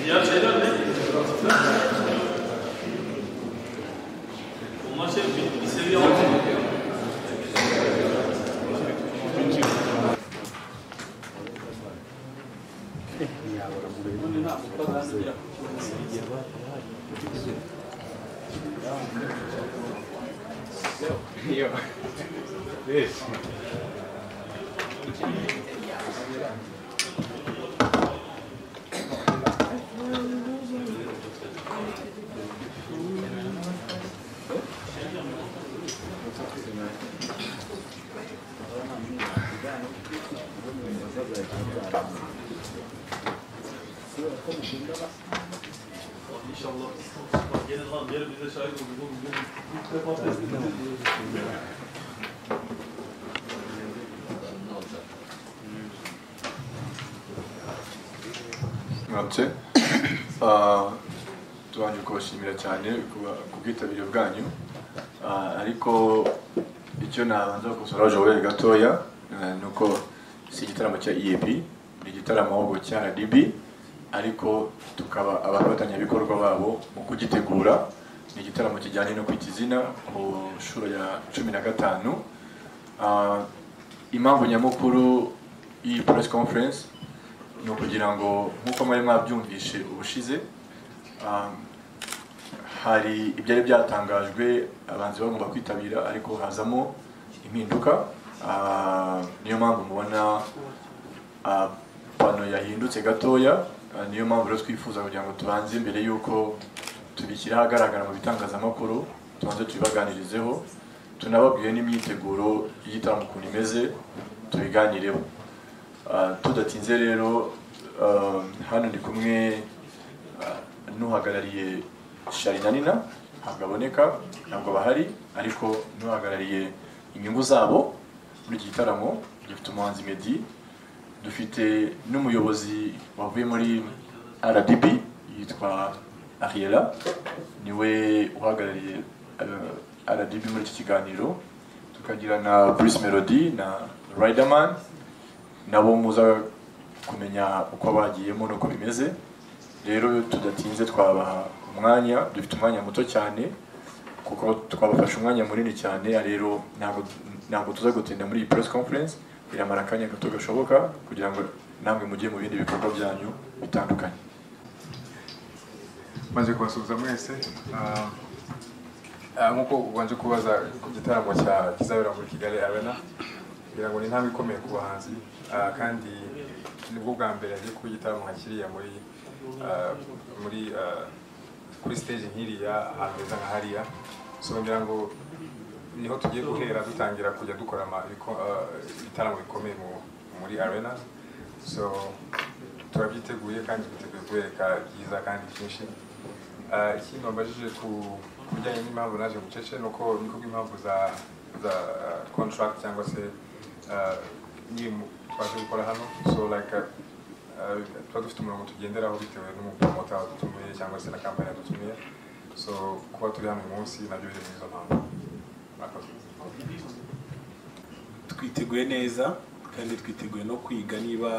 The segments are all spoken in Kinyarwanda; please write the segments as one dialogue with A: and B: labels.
A: Diğer şeyler ne? Onlar şey bir, bir seviye altı. İnşallah. Gelin lan gelin bize şahit olun. Oğlum, gelin. İlk defa test edeceğiz.
B: Mwaramutse Ah, tubanje kubashimira cyane kuba- ku bwitabire bwanyu Ah, ariko icyo nabanza gukosora Joel gatoya eh, ni uko si igitaramo cya EAP ni igitaramo ahubwo cya RDB ariko tukaba abafatanyabikorwa babo mu kugitegura ni igitaramo kijyanye no kwita izina ku nshuro ya cumi na gatanu Ah, impamvu nyamukuru y'iyi press conference ni ukugira ngo nk'uko mwari mwabyumvishe ubushize um, hari ibyari byatangajwe abanzi bagomba kwitabira ariko hazamo impinduka Ah, niyo mpamvu mubona ah, pano yahindutse gatoya Ah, niyo mpamvu rero twifuza kugira ngo tubanze mbere y'uko tubishyira ahagaragara mu bitangazamakuru tubanze tubibaganirizeho tunababwire n'imyiteguro y'igitaramo ukuntu imeze tubiganireho Ah, tudatinze rero ah, hano ndi kumwe ah, n'uhagarariye sharina nina ntabwo aboneka ntabwo bahari ariko n'uhagarariye inyungu zabo muri iki gitaramo dufite umuhanzi meddy dufite n'umuyobozi wavuye muri rdb yitwa ariela niwe uhagarariye ah, rdb muri iki kiganiro tukagira na bruce melody na riderman nabo muza kumenya uko bagiyemo n'uko bimeze rero tudatinze twabaha umwanya dufite umwanya muto cyane kuko twabafashe umwanya munini cyane rero ntabwo ntabwo tuza gutinda muri iyi press conference iramara akanya gato gashoboka kugira ngo namwe mujye mu bindi bikorwa byanyu bitandukanye
C: maze kubasuhuza mwese Ah, ah, nk'uko ubanje kubaza ku gitaramo cya kizabera muri kigali arena kugira ngo ni intambwe ikomeye ku bahanzi Ah, kandi nibwo bwa mbere hagiye kuba igitaramo nka kiriya muri ah, muri ah, kuri stage nk'iriya ahantu heza nka hariya so ngira ngo niho tugiye guhera dutangira kujya dukora ama- ibiko- ah, ibitaramo bikomeye mu- muri arena so turabyiteguye kandi twiteguye kubereka byiza kandi byinshi Ah, ikindi wambajije ku ku bijyanye n'impamvu naje bucece ni uko niko bw'impamvu za za ah, contract cyangwa se ah, n'ibi twaje gukora hano so like ah, ah, tuba dufite umurongo tugenderaho bitewe n'umupomota wadutumiye cyangwa se na kampani yadutumiye so kuba turi hano uyu munsi nabyo biri muri izo mpamvu murakoze
D: twiteguye neza kandi twiteguye no kwiga niba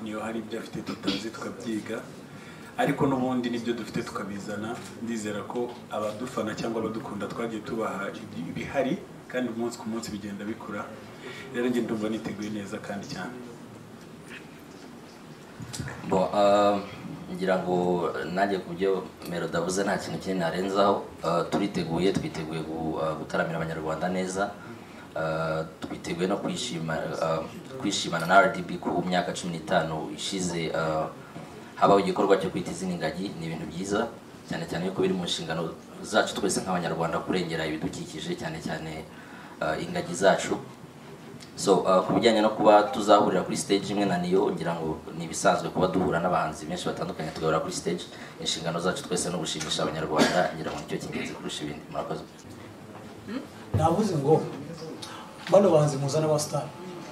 D: niyo hari ibyo afite tutazi tukabyiga ariko n'ubundi nibyo dufite tukabizana ndizera ko abadufana cyangwa abadukunda twagiye tubaha ibihari kandi umunsi ku munsi bigenda bikura rero njye ndumva niteguye neza kandi cyane
E: Bon, euh, kugira ngo nanjye ku byo melody avuze nta kintu kinini narenzaho eh, turiteguye twiteguye gu- eh, gutaramira abanyarwanda neza eh, twiteguye no kwishima eh, kwishimana na rdb ko mu myaka cumi n'itanu ishize eh, habaho igikorwa cyo kwita izina ingagi ni ibintu byiza cyane cyane yuko biri mu nshingano zacu twese nk'abanyarwanda kurengera ibidukikije cyane cyane eh, ingagi zacu so uh, ku bijyanye no kuba tuzahurira kuri stage imwe na niyo ngira ngo ni ibisanzwe kuba duhura n'abahanzi benshi batandukanye tugahura kuri stage inshingano zacu twese no gushimisha abanyarwanda ngira ngo nicyo cy'ingenzi kurusha ibindi murakoze
F: navuze ngo bano bahanzi muzana ba star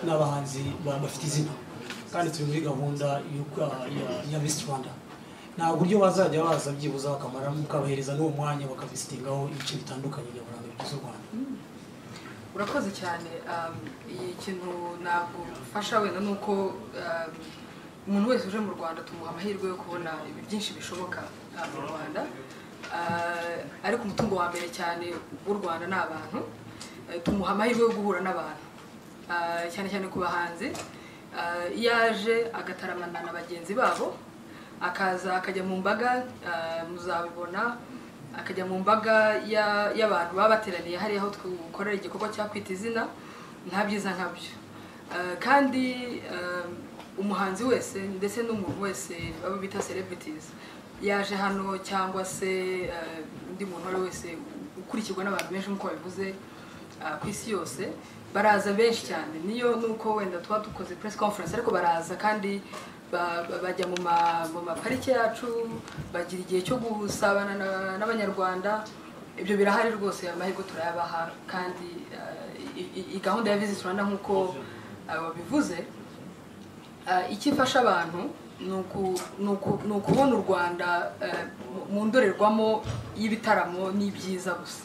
F: ni abahanzi ba- bafite izina kandi turi muri gahunda y'uko- ya- ya Miss Rwanda nta buryo bazajya baza byibuza bakamaramo ukabahereza n'uwo mwanya bakavisitingaho ibice bitandukanye nyaburanga bigize u Rwanda
G: urakoze cyane um, iyi kintu nagufasha wenda ni uko um, umuntu wese uje mu rwanda tumuha amahirwe yo kubona ibi- byinshi bishoboka uh, mu rwanda Uh, ariko umutungo wa mbere cyane w'u rwanda ni abantu Uh, tumuha amahirwe yo guhura n'abantu Uh, cyane cyane ku bahanzi Uh, iyo aje agataramana na bagenzi babo akaza akajya mu mbaga uh, muzabibona akajya mu mbaga ya- y'abantu baba bateraniye hariya aho twakorera igikorwa cya kwita izina nta byiza nkabyo Uh, kandi um, umuhanzi wese ndetse n'umuntu wese abo bita celebrities yaje hano cyangwa se uh, undi muntu uwo ari we wese ukurikirwa n'abantu benshi nk'uko babivuze uh, ku isi yose baraza benshi cyane niyo nuko wenda tuba dukoze press conference ariko baraza kandi ba- ba- bajya mu ma- mu maparike yacu bagira igihe cyo gusabana na- n'abanyarwanda ibyo birahari rwose amahirwe turayabaha kandi eh, i- i- i- gahunda ya visit rwanda nk'uko eh, wabivuze Eh, icyo ifasha abantu ni uku- ni uku- ni ukubona u rwanda eh, mu- mu ndorerwamo y'ibitaramo n'ibyiza gusa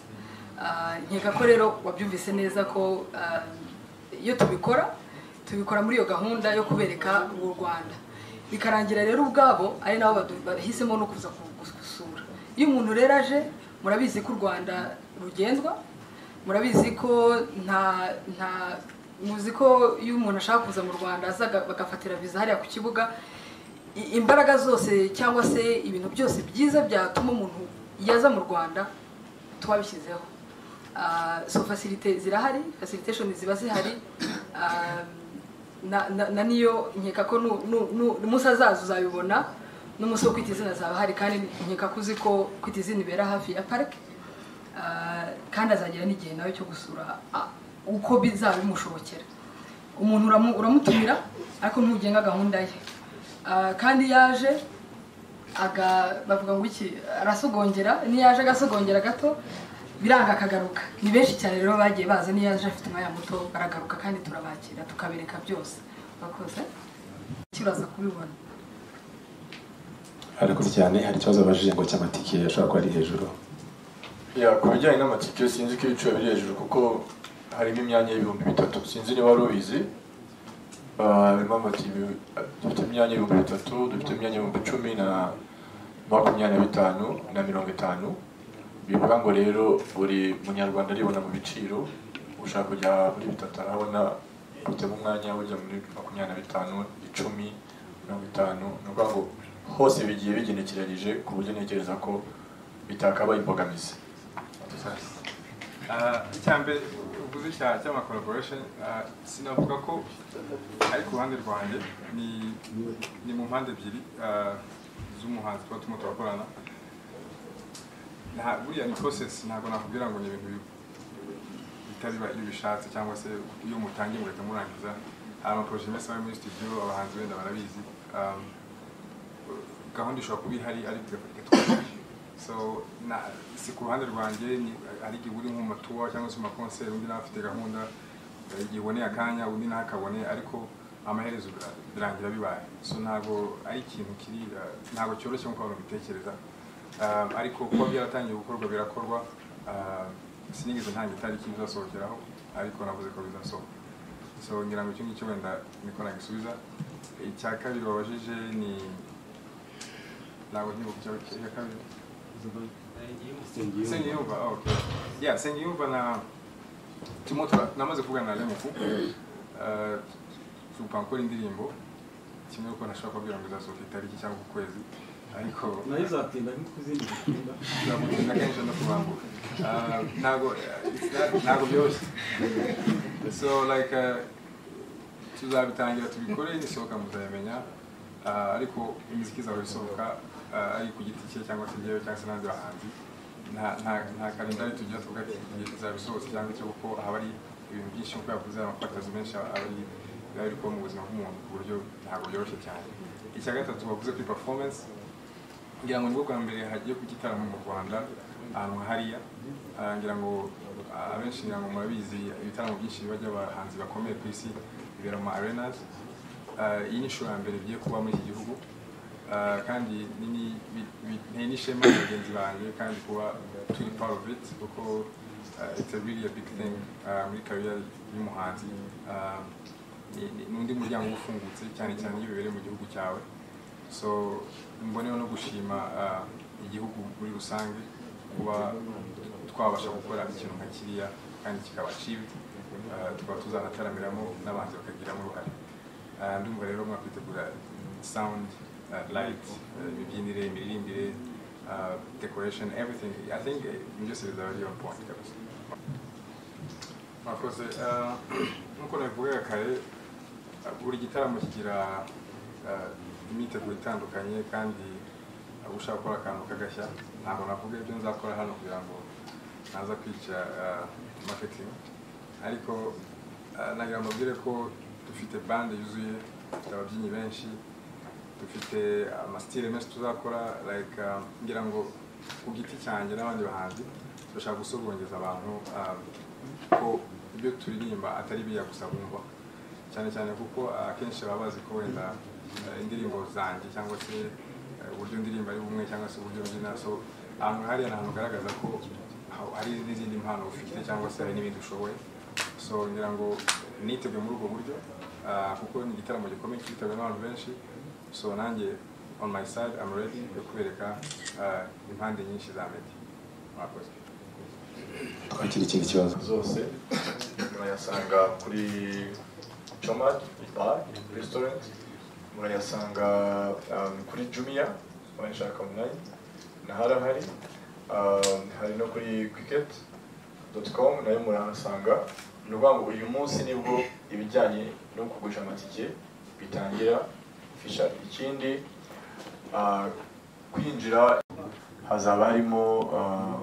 G: Ah, nkeka ko rero wabyumvise neza ko ah, iyo tubikora tubikora muri iyo gahunda yo kubereka u rwanda bikarangira rero ubwabo ari nabo badu- bahisemo no kuza ku- gusura iyo umuntu rero aje murabizi ko u rwanda rugenzwa murabizi ko nta nta muzi ko iyo umuntu ashaka kuza mu rwanda aza aga- bagafatira viza hariya ku kibuga i- imbaraga zose cyangwa se ibintu byose byiza byatuma umuntu yaza mu rwanda twabishyizeho Ah, so facilite zirahari facilitation ziba zihari Ah, na, na, na niyo nkeka ko nu- nu- nu- umunsi azaza uzabibona n'umunsi wo kwita izina zaba hari kandi nkeka ko uzi ko kwita izina ibera hafi ya parike Ah, kandi azagira n'igihe nawe cyo gusura ah, uko bizaba bimushobokera umuntu uramu- uramutumira ariko ntugenga gahunda ye Ah, kandi yaje aga bavuga ngo iki arasogongera niyaje agasogongera gato biranga akagaruka ni benshi cyane rero bagiye baza niyaje afite umwanya muto baragaruka kandi turabakira tukabereka byose bakoze kibaza kubibona
H: ariko cyane hari ikibazo abajije ngo cy'amatike ashobora kuba ari hejuru
B: Ya, ku bijyanye n'amatike sinzi ko ibiciro biri hejuru kuko harimo imyanya y'ibihumbi bitatu sinzi niba wari ubizi Ah, harimo amatike dufite imyanya y'ibihumbi bitatu dufite imyanya y'ibihumbi icumi na makumyabiri na bitanu na mirongo itanu bivuga ngo rero buri munyarwanda aribona mu biciro ushaka kujya muri bitatu arabona ufitemo umwanya ujya muri makumyabiri na bitanu icumi mirongo itanu ni ukuvuga ngo hose bigiye bigenekeranyije ku buryo ntekereza ko bitakaba imbogamizi
C: icyambere uguze icyaha cy'ama collaboration ah, sinavuga ko ari ku ruhande rwanjye ni ni mu mpande ebyiri ah, z'umuhanzi tuba turimo turakorana Nta- buriya ni process ntabwo nakubwira ngo ni ibintu bi- bitariba iyo ubishatse cyangwa se iyo mutangiye mureka murangiza hari amaproje menshi aba ari muri studio abahanzi wenda barabizi Ah, gahunda ishobora kuba ihari ariko igafata twaje so na si ku ruhande rwanjye ni- hari igihe uri nko mu matuwa cyangwa se mu makonseri undi nawe afite gahunda eh, igihe uboneye akanya undi nawe akaboneye ariko amaherezo bira- birangira bibaye so ntabwo ari ikintu kiri eh, ntabwo cyoroshye nk'uko abantu babitekereza Um, ariko kuba byaratangiye gukorwa birakorwa ah, sinigeze ntanga itariki bizasohokeraho ariko navuze ko bizasohoka so ngira ngo icyo ngicyo wenda niko nagisubiza icya kabiri wabajije ni ntabwo nkibuka icya icya kabiri Sengiyumva, ah, okay. Yeah, Sengiyumva na Timoto namaze kuvugana na Lemuku. Eh tupa gukora indirimbo kimwe uko nashaka kubwira ngo izasohoka itariki cyangwa uku kwezi ariko
D: nayo izatinda nko kuzindi zikunda
C: nzamutinda kenshi no kubambuka Ah, ntabwo it's not- ntabwo byoroshye so like ah, tuzabitangira tubikore nisohoka muzabimenya Ah, ariko imiziki izahora isohoka ah, ari ku giti cye cyangwa se njyewe cyangwa se n'abandi bahanzi Nta- nta- nta kalendari tugira tuvuga ati igihe kizabisohotse cyangwa icyo kuko haba ari ibintu byinshi nk'uko yavuze amafatazo menshi aba ari biba biri kuba mu buzima bw'umuntu ku buryo ntabwo byoroshye cyane icya gatatu bavuze kuri performance ngira ngo nibwo bwa mbere hagiye ku gitaramo mu rwanda ahantu nka hariya Ah, ngira ngo ah, abenshi ngira ngo murabizi ibitaramo byinshi biba by'abahanzi bakomeye ku isi bibera mu ma arenas Ah, iyi ni inshuro ya mbere bigiye kuba muri iki gihugu Ah, kandi ni- ni- bi- bi- ni n'ishema na bagenzi banjye kandi kuba turi part of it kuko ah, it's a really a big thing ah, muri career y'umuhanzi Ah, ni- ni- ni undi muryango uba ufungutse cyane cyane iyo bibereye mu gihugu cyawe so mboneho no gushima ah, igihugu muri rusange kuba twabasha gukora ikintu nka kiriya kandi kikaba achieved Ah, tukaba tuzanataramiramo n'abanzi bakagiramo uruhare Ah, ndumva rero mwakitegura sound ah, light ah, imibyinire imiririmbire ah, decoration everything i think eh, byose bizaba biri on point kabisa mwakoze Ah, nk'uko nabivugaga kare buri gitaramo kigira eh, imyiteguro itandukanye kandi eh, ushaka gukora akantu kagashya ntabwo navuga ibyo nzakora hano kugira ngo naza kwica eh, marketing ariko eh, nagira ngo mbabwire ko dufite bande yuzuye dufite ababyinnyi benshi dufite amasitile menshi tuzakora like eh, ngira ngo ku giti cyanjye n'abandi bahanzi turashaka gusogongeza abantu eh, ko ibyo turirimba atari biriya gusa bumva cyane cyane kuko akenshi baba bazi ko wenda eh, indirimbo zanjye cyangwa se eh, uburyo ndirimba ari bumwe cyangwa se uburyo mbyina so ahantu hariya ni ahantu hagaragaza ko ha- hari n'izindi mpano ufite cyangwa se hari n'ibindi ushoboye so ngira ngo niteguye muri ubwo buryo ah, kuko ni igitaramo gikomeye kitawe n'abantu benshi so nanjye on my side I'm ready yo kubereka ah, impande nyinshi za meddy mwakoze
H: twakira ikindi kibazo
B: zose murayasanga kuri comad bar restaurant murayasanga um, kuri jumia murayashaka online naharahari um, hari no kuri cricket com nayo murahasanga ni ukuvuga ngo uyu munsi nibwo ibijyanye no kugurisha amatike bitangira fisha ikindi uh, kwinjira hazaba harimo uh,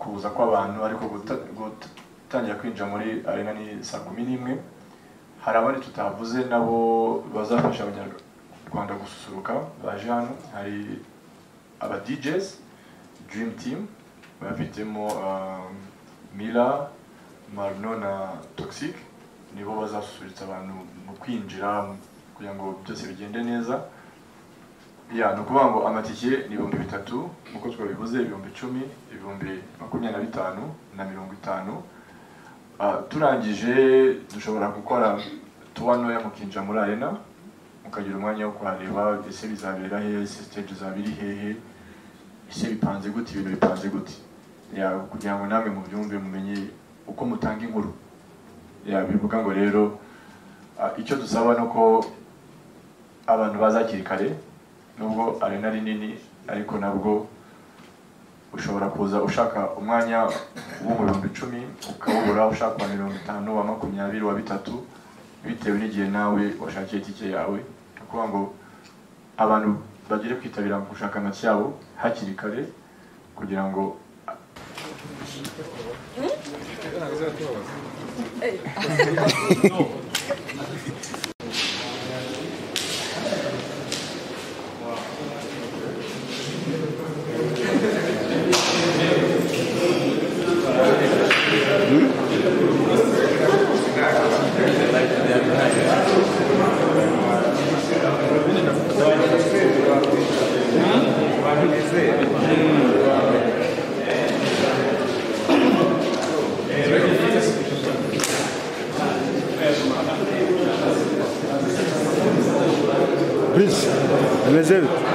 B: kuza kw'abantu ariko guta- gutangira kwinjira muri arena ni saa kumi n'imwe hari abandi tutavuze nabo bazafasha abanyarwanda gususuruka baje hano hari aba DJs Dream Team bafitemo um, Mila Marno na Toxic nibo bazasusurutsa abantu mu kwinjira kugira ngo byose bigende neza ya ni ukuvuga ngo amatike ni ibihumbi bitatu nk'uko twabivuze ibihumbi icumi ibihumbi makumyabiri na bitanu na mirongo itanu Ah, turangije dushobora gukora tuba ntoya mukinjira muri arena mukagira umwanya wo kuhareba ese bizabera hehe ese stage izaba iri hehe ese bipanze gute ibintu bipanze gute Ya, kugira ngo namwe mubyumve mumenye uko mutanga inkuru Ya, bivuga ngo rero ah, icyo dusaba ni uko abantu baza hakiri kare nubwo arena ari nini ariko nabwo ushobora kuza ushaka umwanya wo mu bihumbi icumi ukawubura ushaka uwa mirongo itanu wa makumyabiri wa bitatu bitewe n'igihe nawe washakiye itike yawe ni ukuvuga ngo abantu bagire kwitabira gushaka amatike yabo hakiri kare kugira ngo
I: Please, reserve.